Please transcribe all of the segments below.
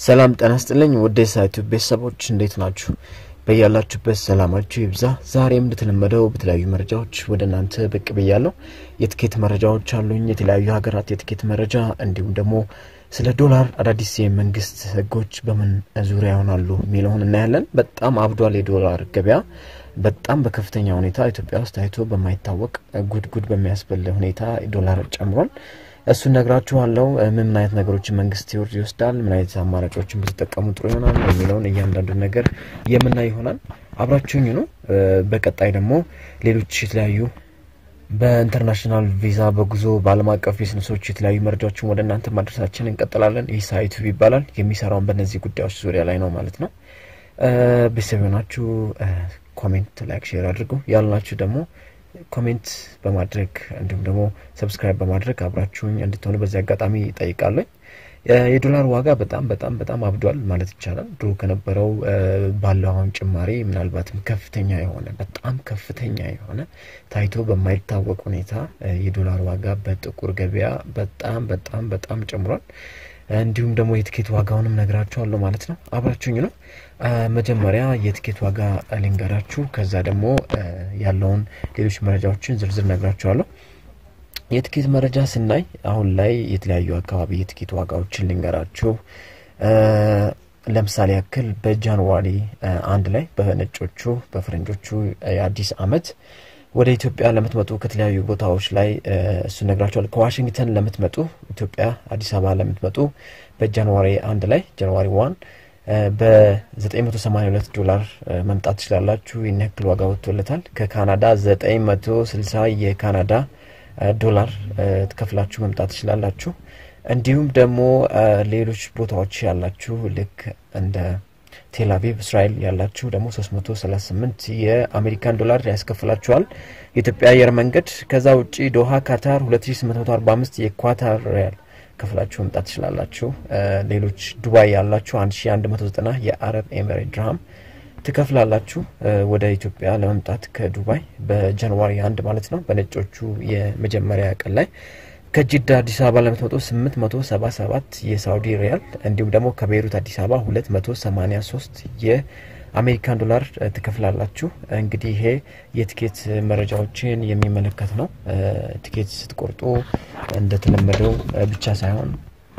ሰላም ጤና ይስጥልኝ ውድ የሳይቱ ቤተሰቦች እንዴት ናችሁ? በያላችሁበት ሰላማችሁ ይብዛ። ዛሬም እንደተለመደው በተለያዩ መረጃዎች ወደ እናንተ ብቅ ብያለሁ። የትኬት መረጃዎች አሉኝ፣ የተለያዩ ሀገራት የትኬት መረጃ እንዲሁም ደግሞ ስለ ዶላር አዳዲስ የመንግስት ህጎች በምን ዙሪያ ይሆናሉ የሚለውን እናያለን። በጣም አብዷል የዶላር ገበያ በጣም በከፍተኛ ሁኔታ ኢትዮጵያ ውስጥ ታይቶ በማይታወቅ ጉድ ጉድ በሚያስብል ሁኔታ ዶላር ጨምሯል። እሱን ነግራችኋለሁ። ምን ምን አይነት ነገሮችን መንግስት ይወርድ ይወስዳል፣ ምን አይነት አማራጮችን ብትጠቀሙ ጥሩ ይሆናል የሚለውን እያንዳንዱ ነገር የምናይ ይሆናል። አብራችሁኝ ነው። በቀጣይ ደግሞ ሌሎች የተለያዩ በኢንተርናሽናል ቪዛ በጉዞ በዓለም አቀፍ ቢዝነሶች የተለያዩ መረጃዎችን ወደ እናንተ ማድረሳችን እንቀጥላለን። ይህ ሳይቱ ይባላል። የሚሰራውን በእነዚህ ጉዳዮች ዙሪያ ላይ ነው ማለት ነው። ቤተሰብ የሆናችሁ ኮሜንት፣ ላይክ፣ ሼር አድርጉ ያልናችሁ ደግሞ ኮሜንት በማድረግ እንዲሁም ደግሞ ሰብስክራይብ በማድረግ አብራችሁኝ እንድትሆኑ በዚህ አጋጣሚ ይጠይቃለኝ። የዶላር ዋጋ በጣም በጣም በጣም አብዷል ማለት ይቻላል። ድሮ ከነበረው ባለው አሁን ጭማሪ ምናልባትም ከፍተኛ የሆነ በጣም ከፍተኛ የሆነ ታይቶ በማይታወቅ ሁኔታ የዶላር ዋጋ በጥቁር ገበያ በጣም በጣም በጣም ጨምሯል። እንዲሁም ደግሞ የትኬት ዋጋውንም ነግራችኋለሁ ማለት ነው። አብራችሁኝ ነው። መጀመሪያ የትኬት ዋጋ ልንገራችሁ፣ ከዛ ደግሞ ያለውን ሌሎች መረጃዎችን ዝርዝር ነግራችኋለሁ። የትኬት መረጃ ስናይ አሁን ላይ የተለያዩ አካባቢ የትኬት ዋጋዎችን ልንገራችሁ። ለምሳሌ ያክል በጃንዋሪ አንድ ላይ በነጮቹ በፈረንጆቹ የአዲስ አመት ወደ ኢትዮጵያ ለምትመጡ ከተለያዩ ቦታዎች ላይ እሱ ነግራቸዋል። ከዋሽንግተን ለምትመጡ ኢትዮጵያ አዲስ አበባ ለምትመጡ በጃንዋሪ አንድ ላይ ጃንዋሪ ዋን በ982 ዶላር መምጣት ትችላላችሁ። ይህን ያክል ዋጋ ወጥቶለታል። ከካናዳ 960 የካናዳ ዶላር ትከፍላችሁ መምጣት ትችላላችሁ። እንዲሁም ደግሞ ሌሎች ቦታዎች ያላችሁ ልክ እንደ ቴልአቪቭ እስራኤል ያላችሁ ደግሞ 338 የአሜሪካን ዶላር ያስከፍላችኋል የኢትዮጵያ አየር መንገድ። ከዛ ውጪ ዶሃ ካታር 2845 የኳታር ሪያል ከፍላችሁ መምጣት ትችላላችሁ። ሌሎች ዱባይ ያላችሁ 1190 የአረብ ኤሚሬት ድርሃም ትከፍላላችሁ ወደ ኢትዮጵያ ለመምጣት ከዱባይ በጃንዋሪ አንድ ማለት ነው በነጮቹ የመጀመሪያ ቀን ላይ ከጅዳ አዲስ አበባ ለምትመጡ 877 የሳውዲ ሪያል እንዲሁም ደግሞ ከቤይሩት አዲስ አበባ 283 የአሜሪካን ዶላር ትከፍላላችሁ። እንግዲህ ይሄ የትኬት መረጃዎችን የሚመለከት ነው። ትኬት ስትቆርጡ እንደተለመደው ብቻ ሳይሆን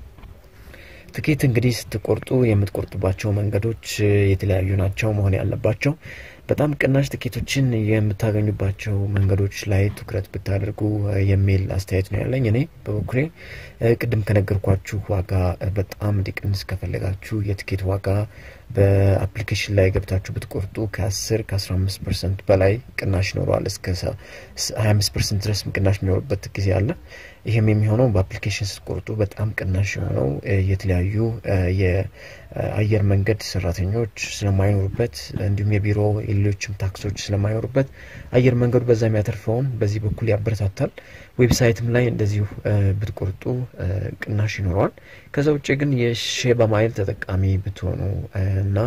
ትኬት እንግዲህ ስትቆርጡ የምትቆርጡባቸው መንገዶች የተለያዩ ናቸው መሆን ያለባቸው። በጣም ቅናሽ ትኬቶችን የምታገኙባቸው መንገዶች ላይ ትኩረት ብታደርጉ የሚል አስተያየት ነው ያለኝ። እኔ በበኩሌ ቅድም ከነገርኳችሁ ዋጋ በጣም እንዲቀንስ ከፈለጋችሁ የትኬት ዋጋ በአፕሊኬሽን ላይ ገብታችሁ ብትቆርጡ ከ10 ከ15 ፐርሰንት በላይ ቅናሽ ይኖረዋል። እስከ 25 ፐርሰንት ድረስ ቅናሽ የሚኖርበት ጊዜ አለ። ይህም የሚሆነው በአፕሊኬሽን ስትቆርጡ በጣም ቅናሽ የሆነው የተለያዩ የአየር መንገድ ሰራተኞች ስለማይኖሩበት እንዲሁም የቢሮ የሌሎችም ታክሶች ስለማይኖሩበት አየር መንገዱ በዛ የሚያተርፈውን በዚህ በኩል ያበረታታል። ዌብሳይትም ላይ እንደዚሁ ብትቆርጡ ቅናሽ ይኖረዋል። ከዛ ውጭ ግን የሼባ ማይል ተጠቃሚ ብትሆኑ እና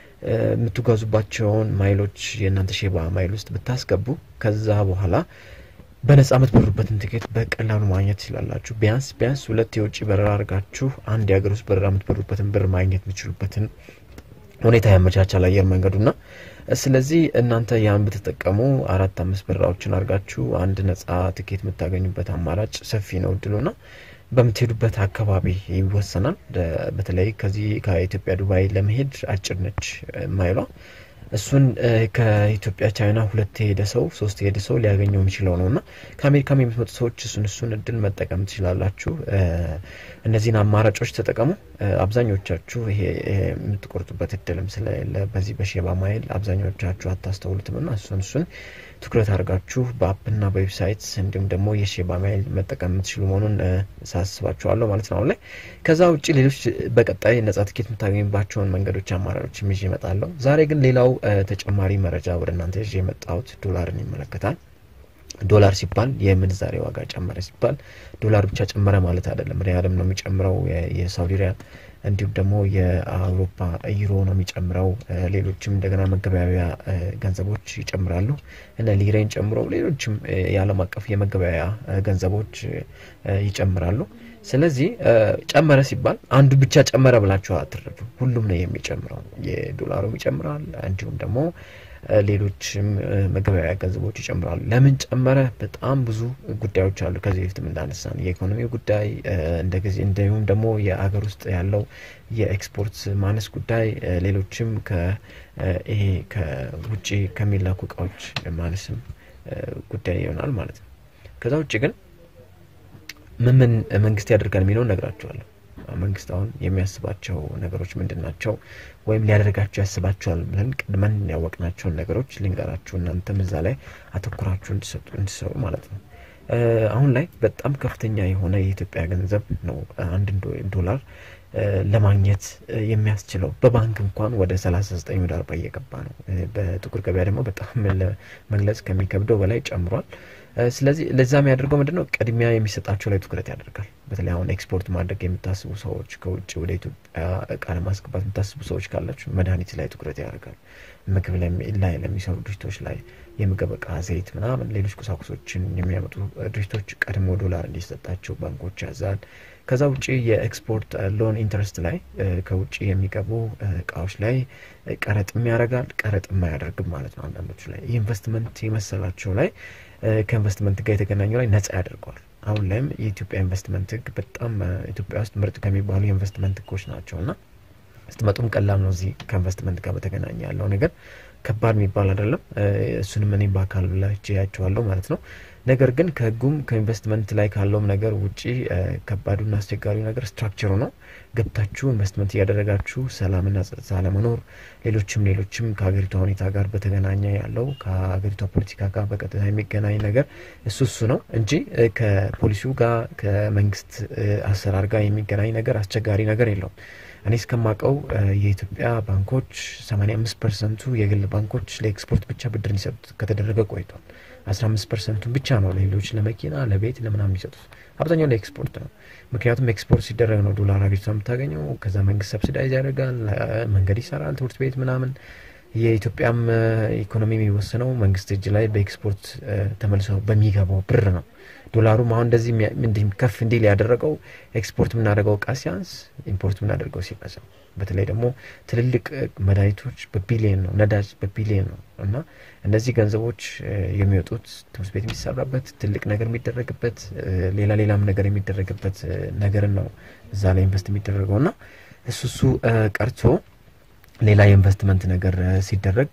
የምትጓዙባቸውን ማይሎች የእናንተ ሼባ ማይል ውስጥ ብታስገቡ ከዛ በኋላ በነጻ የምትበሩበትን ትኬት በቀላሉ ማግኘት ትችላላችሁ። ቢያንስ ቢያንስ ሁለት የውጭ በረራ አድርጋችሁ አንድ የሀገር ውስጥ በረራ የምትበሩበትን ብር ማግኘት የምትችሉበትን ሁኔታ ያመቻቻል አየር መንገዱና ስለዚህ እናንተ ያን ብትጠቀሙ አራት አምስት በረራዎችን አድርጋችሁ አንድ ነጻ ትኬት የምታገኙበት አማራጭ ሰፊ ነው እድሉና በምትሄዱበት አካባቢ ይወሰናል። በተለይ ከዚህ ከኢትዮጵያ ዱባይ ለመሄድ አጭር ነች ማይሏ። እሱን ከኢትዮጵያ ቻይና ሁለት የሄደ ሰው ሶስት የሄደ ሰው ሊያገኘው የሚችለው ነው እና ከአሜሪካም የምትመጡ ሰዎች እሱን እሱን እድል መጠቀም ትችላላችሁ። እነዚህን አማራጮች ተጠቀሙ። አብዛኞቻችሁ ይሄ የምትቆርጡበት እድልም ስለሌለ በዚህ በሼባ ማይል አብዛኞቻችሁ አታስተውሉትም እና እሱን እሱን ትኩረት አድርጋችሁ በአፕና በዌብሳይት እንዲሁም ደግሞ የሼባ ማይል መጠቀም የምትችሉ መሆኑን ሳስባችኋለሁ ማለት ነው አሁን ላይ። ከዛ ውጭ ሌሎች በቀጣይ ነጻ ትኬት የምታገኙባቸውን መንገዶች አማራጮች ይዤ እመጣለሁ። ዛሬ ግን ሌላው ተጨማሪ መረጃ ወደ እናንተ ይዤ የመጣሁት ዶላርን ይመለከታል። ዶላር ሲባል የምንዛሬ ዋጋ ጨመረ ሲባል ዶላር ብቻ ጨመረ ማለት አይደለም። ሪያልም ነው የሚጨምረው፣ የሳውዲ ሪያል እንዲሁም ደግሞ የአውሮፓ ዩሮ ነው የሚጨምረው። ሌሎችም እንደገና መገበያያ ገንዘቦች ይጨምራሉ እነ ሊሬን ጨምሮ ሌሎችም የዓለም አቀፍ የመገበያያ ገንዘቦች ይጨምራሉ። ስለዚህ ጨመረ ሲባል አንዱ ብቻ ጨመረ ብላችሁ አትረዱ። ሁሉም ነው የሚጨምረው። የዶላሩም ይጨምራል፣ እንዲሁም ደግሞ ሌሎችም መገበያያ ገንዘቦች ይጨምራሉ። ለምን ጨመረ? በጣም ብዙ ጉዳዮች አሉ። ከዚህ በፊትም እንዳነሳን የኢኮኖሚ ጉዳይ እንደዚህ እንዲሁም ደግሞ የአገር ውስጥ ያለው የኤክስፖርት ማነስ ጉዳይ፣ ሌሎችም ይሄ ከውጭ ከሚላኩ እቃዎች ማነስም ጉዳይ ይሆናል ማለት ነው። ከዛ ውጭ ግን ምን ምን መንግስት ያደርጋል የሚለውን ነግራቸዋለሁ። መንግስት አሁን የሚያስባቸው ነገሮች ምንድን ናቸው? ወይም ሊያደርጋቸው ያስባቸዋል ብለን ቀድመን ያወቅናቸውን ነገሮች ልንገራችሁ፣ እናንተም እዛ ላይ አተኩራችሁ እንዲሰሩ ማለት ነው። አሁን ላይ በጣም ከፍተኛ የሆነ የኢትዮጵያ ገንዘብ ነው አንድ ዶላር ለማግኘት የሚያስችለው በባንክ እንኳን ወደ 39 ወደ 40 እየገባ ነው። በጥቁር ገበያ ደግሞ በጣም ለመግለጽ ከሚከብደው በላይ ጨምሯል። ስለዚህ ለዛ የሚያደርገው ምንድን ነው? ቅድሚያ የሚሰጣቸው ላይ ትኩረት ያደርጋል። በተለይ አሁን ኤክስፖርት ማድረግ የምታስቡ ሰዎች፣ ከውጭ ወደ ኢትዮጵያ እቃ ለማስገባት የምታስቡ ሰዎች ካላችሁ መድኃኒት ላይ ትኩረት ያደርጋል። ምግብ ላይ ለሚሰሩ ድርጅቶች ላይ የምግብ እቃ፣ ዘይት ምናምን ሌሎች ቁሳቁሶችን የሚያመጡ ድርጅቶች ቀድሞ ዶላር እንዲሰጣቸው ባንኮች ያዛል። ከዛ ውጭ የኤክስፖርት ሎን ኢንትረስት ላይ ከውጭ የሚገቡ እቃዎች ላይ ቀረጥም ያደርጋል፣ ቀረጥም አያደርግም ማለት ነው። አንዳንዶቹ ላይ ኢንቨስትመንት የመሰላቸው ላይ ከኢንቨስትመንት ጋር የተገናኘው ላይ ነጻ ያደርገዋል። አሁን ላይም የኢትዮጵያ ኢንቨስትመንት ሕግ በጣም ኢትዮጵያ ውስጥ ምርጥ ከሚባሉ የኢንቨስትመንት ሕጎች ናቸው እና ስትመጡም ቀላል ነው። እዚህ ከኢንቨስትመንት ጋር በተገናኘ ያለው ነገር ከባድ የሚባል አይደለም። እሱንም እኔ በአካል ብላች ያቸዋለሁ ማለት ነው። ነገር ግን ከህጉም ከኢንቨስትመንት ላይ ካለውም ነገር ውጪ ከባዱና አስቸጋሪው ነገር ስትራክቸሩ ነው። ገብታችሁ ኢንቨስትመንት እያደረጋችሁ ሰላምና ጸጥታ ለመኖር ሌሎችም ሌሎችም ከሀገሪቷ ሁኔታ ጋር በተገናኘ ያለው ከሀገሪቷ ፖለቲካ ጋር በቀጥታ የሚገናኝ ነገር እሱ እሱ ነው እንጂ ከፖሊሲው ጋር ከመንግስት አሰራር ጋር የሚገናኝ ነገር አስቸጋሪ ነገር የለውም። እኔ እስከማውቀው የኢትዮጵያ ባንኮች 85 ፐርሰንቱ የግል ባንኮች ለኤክስፖርት ብቻ ብድር እንዲሰጡት ከተደረገ ቆይቷል። 15 ፐርሰንቱን ብቻ ነው ለሌሎች ለመኪና፣ ለቤት፣ ለምናምን የሚሰጡት። አብዛኛው ለኤክስፖርት ነው። ምክንያቱም ኤክስፖርት ሲደረግ ነው ዶላር ሀገሪቷ የምታገኘው። ከዛ መንግስት ሰብሲዳይዝ ያደርጋል፣ መንገድ ይሰራል፣ ትምህርት ቤት ምናምን። የኢትዮጵያም ኢኮኖሚ የሚወሰነው መንግስት እጅ ላይ በኤክስፖርት ተመልሶ በሚገባው ብር ነው። ዶላሩም አሁን እንደዚህ ከፍ እንዲል ያደረገው ኤክስፖርት የምናደርገው እቃ ሲያንስ ኢምፖርት የምናደርገው ሲበዛ፣ በተለይ ደግሞ ትልልቅ መድኃኒቶች በቢሊየን ነው፣ ነዳጅ በቢሊየን ነው እና እነዚህ ገንዘቦች የሚወጡት ትምህርት ቤት የሚሰራበት ትልቅ ነገር የሚደረግበት ሌላ ሌላም ነገር የሚደረግበት ነገርን ነው እዛ ላይ ኢንቨስት የሚደረገው እና እሱ እሱ ቀርቶ ሌላ የኢንቨስትመንት ነገር ሲደረግ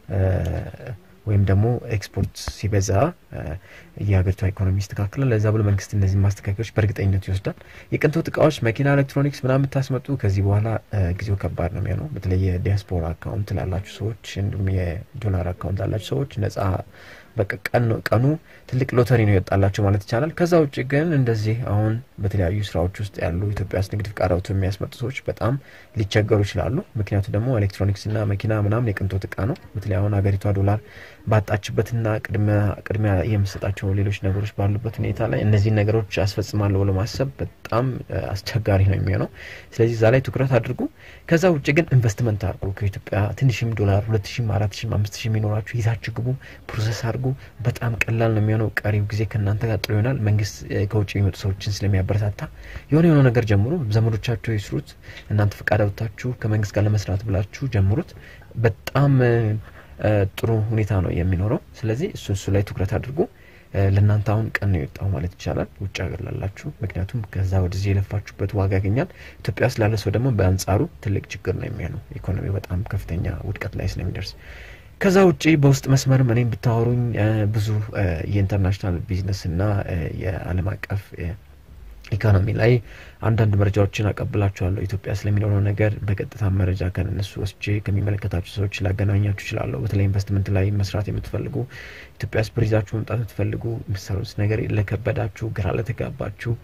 ወይም ደግሞ ኤክስፖርት ሲበዛ የሀገሪቷ ኢኮኖሚ ይስተካከላል። ለዛ ብሎ መንግስት እነዚህ ማስተካከሎች በእርግጠኝነት ይወስዳል። የቅንጦት እቃዎች፣ መኪና፣ ኤሌክትሮኒክስ ምናምን የምታስመጡ ከዚህ በኋላ ጊዜው ከባድ ነው የሚሆነው። በተለይ የዲያስፖራ አካውንት ላላችሁ ሰዎች እንዲሁም የዶላር አካውንት ላላችሁ ሰዎች ነጻ በቃ ቀኑ ትልቅ ሎተሪ ነው የወጣላቸው ማለት ይቻላል። ከዛ ውጭ ግን እንደዚህ አሁን በተለያዩ ስራዎች ውስጥ ያሉ ኢትዮጵያ ውስጥ ንግድ ፍቃድ አውጥተው የሚያስመጡ ሰዎች በጣም ሊቸገሩ ይችላሉ። ምክንያቱ ደግሞ ኤሌክትሮኒክስና መኪና ምናምን የቅንጦት እቃ ነው። በተለይ አሁን ሀገሪቷ ዶላር ባጣችበትና ቅድሚያ የምሰጣቸው ሌሎች ነገሮች ባሉበት ሁኔታ ላይ እነዚህን ነገሮች አስፈጽማለሁ ብሎ ማሰብ በጣም አስቸጋሪ ነው የሚሆነው። ስለዚህ እዛ ላይ ትኩረት አድርጉ። ከዛ ውጭ ግን ኢንቨስትመንት አድርጉ። ከኢትዮጵያ ትንሽም ዶላር ሁለት ሺም አራት ሺም አምስት ሺም የሚኖራችሁ ይዛችሁ ግቡ፣ ፕሮሰስ አድርጉ። በጣም ቀላል ነው የሚሆነው። ቀሪው ጊዜ ከእናንተ ጋር ጥሩ ይሆናል። መንግስት ከውጭ የሚመጡ ሰዎችን ስለሚያበረታታ የሆነ የሆነ ነገር ጀምሩ። ዘመዶቻቸው ይስሩት። እናንተ ፈቃድ አውጥታችሁ ከመንግስት ጋር ለመስራት ብላችሁ ጀምሩት። በጣም ጥሩ ሁኔታ ነው የሚኖረው። ስለዚህ እሱ እሱ ላይ ትኩረት አድርጉ። ለእናንተ አሁን ቀን ነው የወጣው ማለት ይቻላል፣ ውጭ ሀገር ላላችሁ። ምክንያቱም ከዛ ወደዚህ የለፋችሁበት ዋጋ ያገኛል። ኢትዮጵያ ውስጥ ላለ ሰው ደግሞ በአንጻሩ ትልቅ ችግር ነው የሚሆነው። ኢኮኖሚ በጣም ከፍተኛ ውድቀት ላይ ስለሚደርስ ከዛ ውጭ በውስጥ መስመር እኔም ብታወሩኝ ብዙ የኢንተርናሽናል ቢዝነስና የዓለም አቀፍ ኢኮኖሚ ላይ አንዳንድ መረጃዎችን አቀብላችኋለሁ። ኢትዮጵያ ስለሚኖረው ነገር በቀጥታ መረጃ ከነሱ ወስጄ ከሚመለከታቸው ሰዎች ላገናኛችሁ እችላለሁ። በተለይ ኢንቨስትመንት ላይ መስራት የምትፈልጉ ኢትዮጵያ ውስጥ ብር ይዛችሁ መምጣት የምትፈልጉ የምትሰሩት ነገር ለከበዳችሁ፣ ግራ ለተጋባችሁ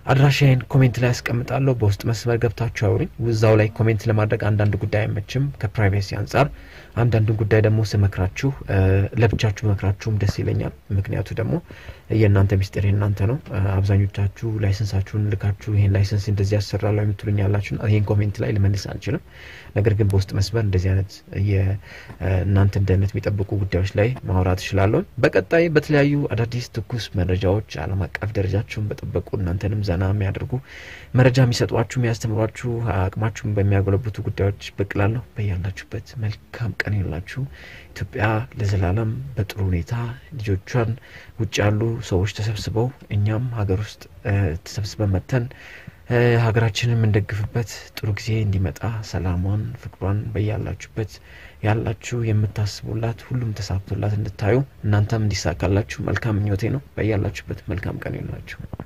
አድራሻዬን ኮሜንት ላይ ያስቀምጣለሁ። በውስጥ መስመር ገብታችሁ አውሩኝ። እዛው ላይ ኮሜንት ለማድረግ አንዳንድ ጉዳይ አይመችም ከፕራይቬሲ አንጻር። አንዳንዱን ጉዳይ ደግሞ ስመክራችሁ ለብቻችሁ መክራችሁም ደስ ይለኛል። ምክንያቱ ደግሞ የእናንተ ሚስጥር የእናንተ ነው። አብዛኞቻችሁ ላይሰንሳችሁን ልካችሁ ይህን ላይሰንስ እንደዚህ ያሰራሉ የምትሉኝ ያላችሁ ይህን ኮሜንት ላይ ልመልስ አልችልም። ነገር ግን በውስጥ መስመር እንደዚህ አይነት የእናንተን ደህንነት የሚጠብቁ ጉዳዮች ላይ ማውራት እችላለሁ። በቀጣይ በተለያዩ አዳዲስ ትኩስ መረጃዎች ዓለም አቀፍ ደረጃቸውን በጠበቁ እናንተንም ዘና የሚያደርጉ መረጃ የሚሰጧችሁ የሚያስተምሯችሁ አቅማችሁን በሚያጎለብቱ ጉዳዮች ብቅ እላለሁ። በያላችሁበት መልካም ቀን ይላችሁ። ኢትዮጵያ ለዘላለም በጥሩ ሁኔታ ልጆቿን ውጭ ያሉ ሰዎች ተሰብስበው እኛም ሀገር ውስጥ ተሰብስበን መተን ሀገራችንን የምንደግፍበት ጥሩ ጊዜ እንዲመጣ ሰላሟን፣ ፍቅሯን በያላችሁበት ያላችሁ የምታስቡላት ሁሉም ተሳክቶላት እንድታዩ እናንተም እንዲሳካላችሁ መልካም ምኞቴ ነው። በያላችሁበት መልካም ቀን ይላችሁ።